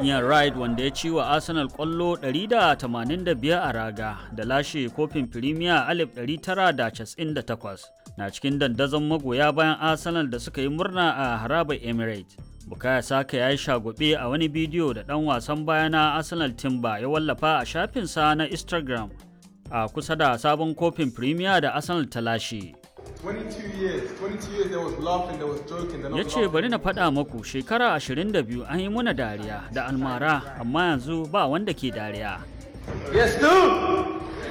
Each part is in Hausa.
Ian Wright wanda ya ci wa Arsenal kwallo 185 a raga da lashe kofin Premier 1998 na cikin dandazon magoya bayan Arsenal da suka yi murna a harabar Emirates. Bukaya Saka ya yi shagube a wani bidiyo da ɗan wasan baya na Arsenal Timber ya wallafa a shafinsa na Instagram a kusa da sabon kofin Premier da Arsenal ta lashe. 22 years. 22 years there was laughing, there was joking. They're not ya ce laughing bari na anymore. faɗa maku shekara 22 an yi muna dariya da almara amma yanzu ba wanda ke dariya Yes, dude!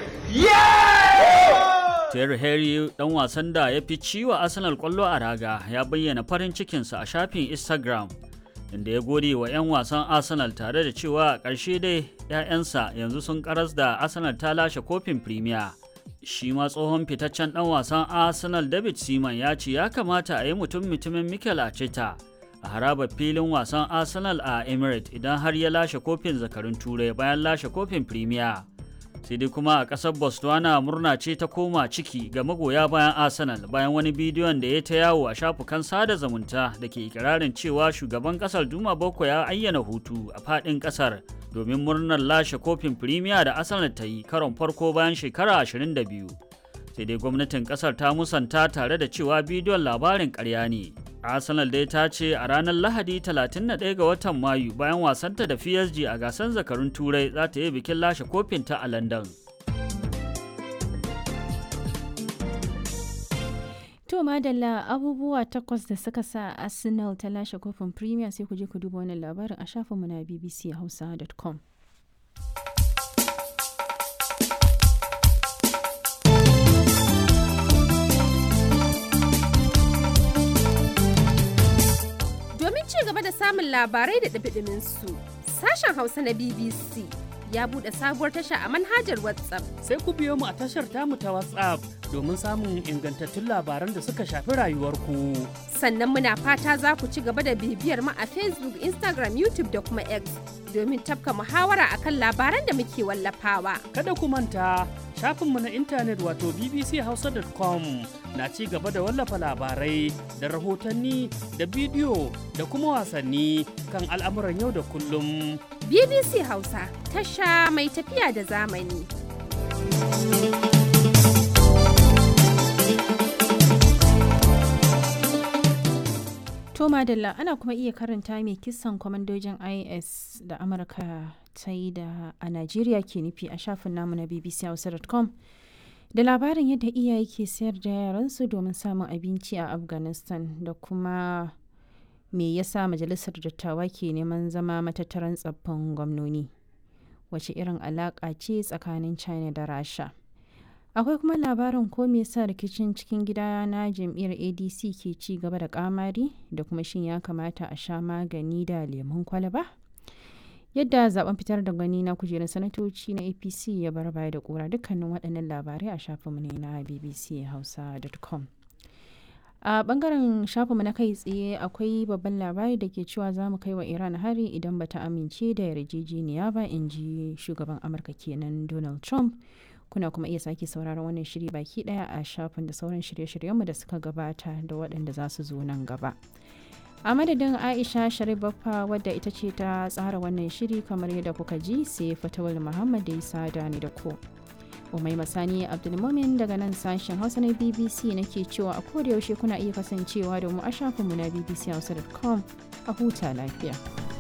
Yeah! Terry Henry dan wasan da ya fi ciwa Arsenal kwallo a raga ya bayyana farin cikinsa a shafin Instagram inda ya gode wa 'yan wasan Arsenal tare da cewa a ƙarshe dai 'ya'yansa yanzu sun karas da Arsenal ta lashe kofin Premier. Shi ma tsohon fitaccen dan wasan Arsenal David Seaman ya ce ya kamata a yi mutum mutumin Mikel Arteta a harabar filin wasan Arsenal a Emirates idan har ya lashe kofin zakarun Turai bayan lashe kofin Premier. sai dai kuma a ƙasar botswana murna ce ta koma ciki ga magoya bayan arsenal bayan wani bidiyon da ya ta yawo a shafukan sada zumunta da ke ikirarin cewa shugaban ƙasar duma boko ya ayyana hutu a faɗin ƙasar domin murnar lashe kofin firimiya da arsenal ta yi karon farko bayan shekara 22 sai dai gwamnatin ƙasar ta musanta tare da cewa bidiyon labarin ƙarya ne arsenal dai ta ce a ranar lahadi 31 ga watan mayu bayan wasanta da psg a gasar zakarun turai za ta yi bikin lashe kofinta a london To madalla abubuwa takwas da suka sa Arsenal ta lashe kofin Premier sai ku je ku duba wannan labarin a shafinmu na bbchausa.com. Domin ci gaba da samun labarai da ɗumi su sashen Hausa na BBC ya buɗe sabuwar tasha a manhajar WhatsApp. sai ku biyo mu a tashar tamu ta WhatsApp domin samun ingantattun labaran da suka shafi rayuwarku. Sannan muna fata za ku ci gaba da bibiyar mu a Facebook, Instagram, YouTube da kuma X domin tafka muhawara akan labaran da muke wallafawa. Kada ku manta shafinmu na intanet wato bbchausa.com na ci gaba da wallafa labarai da rahotanni da bidiyo da kuma wasanni kan al'amuran yau da kullum. BBC Hausa tasha mai tafiya da zamani. To madalla ana kuma iya karanta mai kisan kwamandojin IS da Amurka ta yi da a Najeriya ke nufi a shafin namu na bbchausa.com da labarin yadda iyaye ke sayar da yaransu domin samun abinci a Afghanistan da kuma me yasa majalisar dattawa ke neman zama matattaran tsaffin gwamnoni wace irin alaƙa ce tsakanin China da Rasha. akwai kuma labarin ko me yasa rikicin cikin gida na jam'iyyar adc ke ci gaba da kamari da kuma shin ya kamata a sha magani da lemun kwalaba yadda zaben fitar da gani na kujerar sanatoci na apc ya bar baya da kura dukkanin waɗannan labarai a shafinmu ne na bbchausa.com a bangaren shafinmu na kai tsaye akwai babban labari da ke cewa za mu kai wa iran hari idan bata amince da yarjejeniya ba in ji shugaban amurka kenan donald trump kuna kuma iya sake sauraron wannan shiri baki daya a shafin da sauran shirye-shiryenmu da suka gabata da waɗanda za su zo nan gaba a madadin aisha sharibaffa wadda ita ce ta tsara wannan shiri kamar yadda kuka ji sai fatawal muhammad da isa da ni da ku umai masani abdulmumin daga nan sashen hausa na bbc nake cewa a koda yaushe kuna iya kasancewa da mu a shafinmu na bbchausa.com a huta lafiya